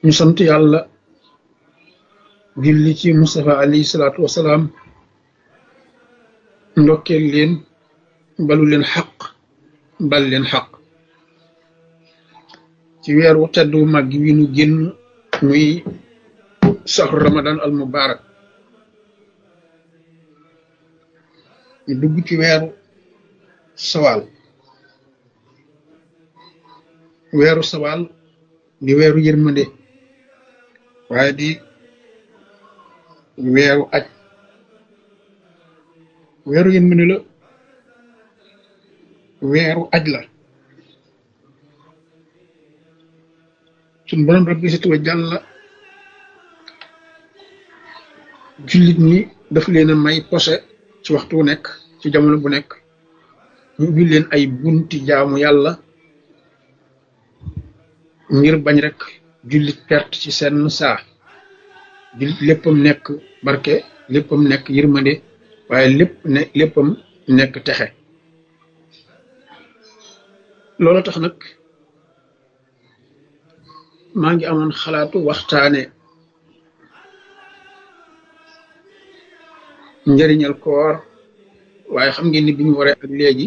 ñu sant yàlla julli ci Mustafa alayhi salaatu wasalaam ndokkeel leen balu leen xaq bal leen xaq ci weer wu tedd wu mag wi nu génn muy saxru ramadan al mubarak ñu dugg ci weeru sawaal weeru sawaal di weeru yërmande waaye di weeru aj weeru yërmande la weeru aj la suñ borom rabbi si tuwa jàlla jullit ñi daf leen a may posé ci waxtu wu nekk ci jamono bu nekk ñu ubbi leen ay bunti jaamu yàlla ngir bañ rek jullit perte ci seen saa jullit léppam nekk barke léppam nekk yërmande waaye lépp ne léppam nekk texe loolu tax nag maa ngi amoon xalaatu waxtaane njëriñal koor waaye xam ngeen ni bi ñu waree ak léegi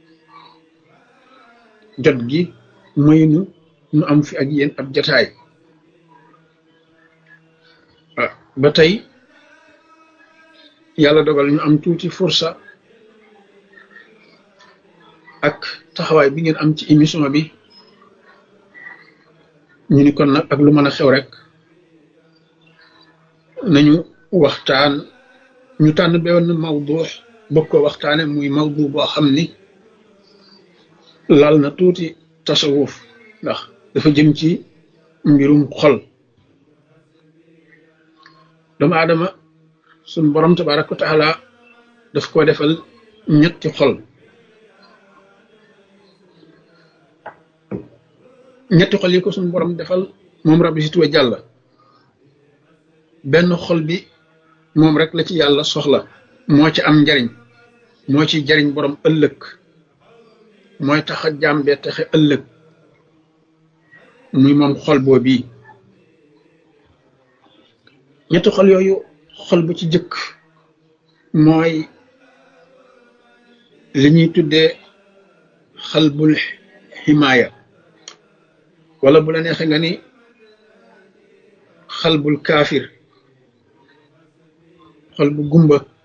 jot gi maynu nu am fi ak yéen ab jataay ba tey yàlla dogal ñu am tuuti fursa ak taxawaay bi ngeen am ci émission bi ñu ni kon nag ak lu mën a xew rek nañu waxtaan ñu tànn benn mawdu bëgg ko waxtaane muy mawdu boo xam ni lal na tuuti tasawuf ndax dafa jëm ci mbirum xol doomu aadama suñ borom tabaraka wa taala daf ko defal ñetti xol ñetti xol yi ko suñ borom defal moom rabbi si tuwa jàlla benn xol bi moom rek la ci yàlla soxla moo ci am njariñ moo ci jariñ borom ëllëg mooy tax a jàmbee taxe ëllëg muy moom xol boo bii ñetti xol yooyu xol bu ci jëkk mooy li ñuy tuddee xalbul ximaaya wala bu la neexee nga ni xalbul kaafir xol bu gumba